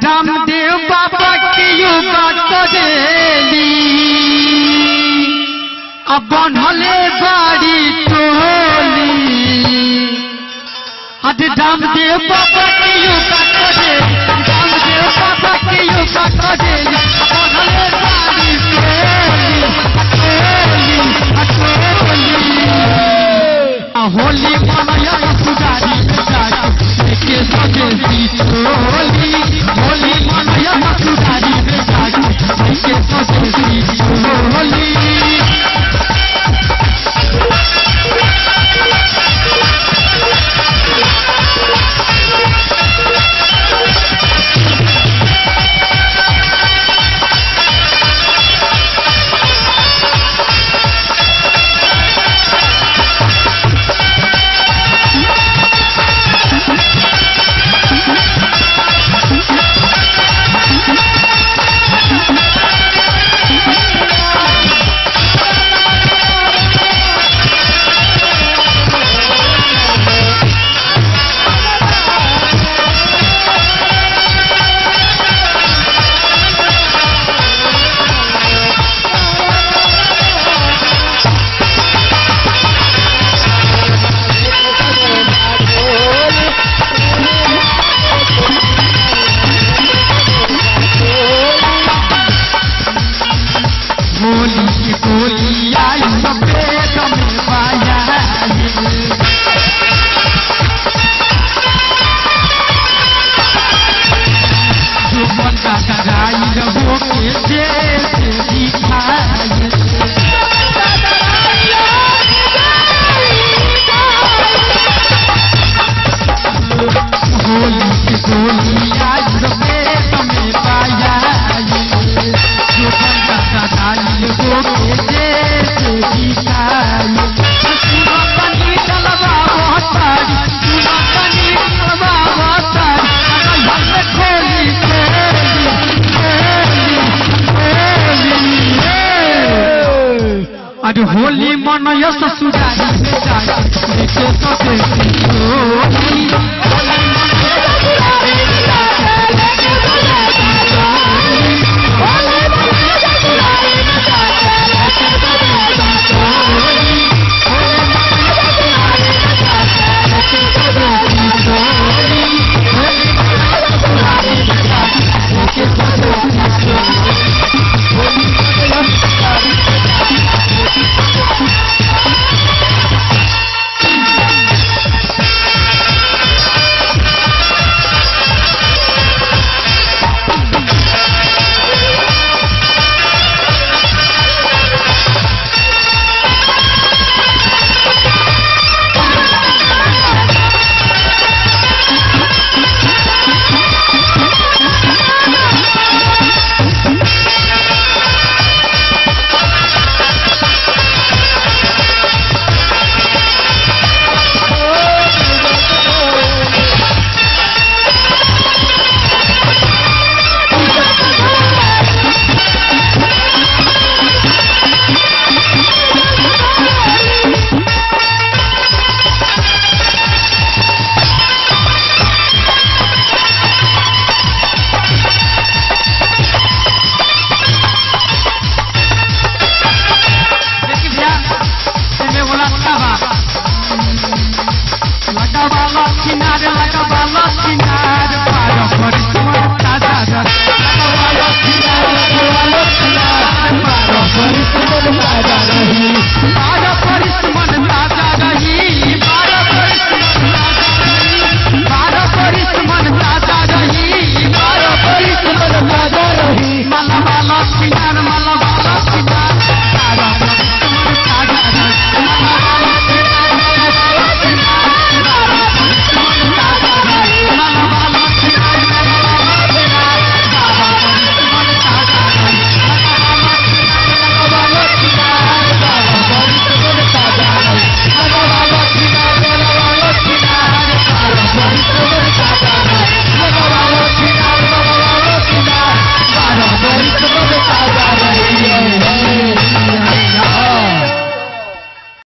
रामदेव बाबा की योगा करेली अब बनले बाड़ी टोली अरे रामदेव बाबा की योगा करेली रामदेव बाबा की योगा करेली अब बनले बाड़ी टोली टोली टोली आ होली मनया सुधारी बेचारी के स्वदेशी होली होली मनया सुधारी बेचारी के स्वदेशी होली होली की गोली आई सफेद में पाया जो बंदा कराई रहो के देश दिखाई होली की गोली आई सफेद में पाया जो बंदा कराई रहो के देश दिखाई सुनो बनी चलवा मोहतारी सुनो बनी चलवा मोहतारी अगर हम खोली खोली अरे होली मनय ससुरारी बेचारी देखे सके होली होली मनय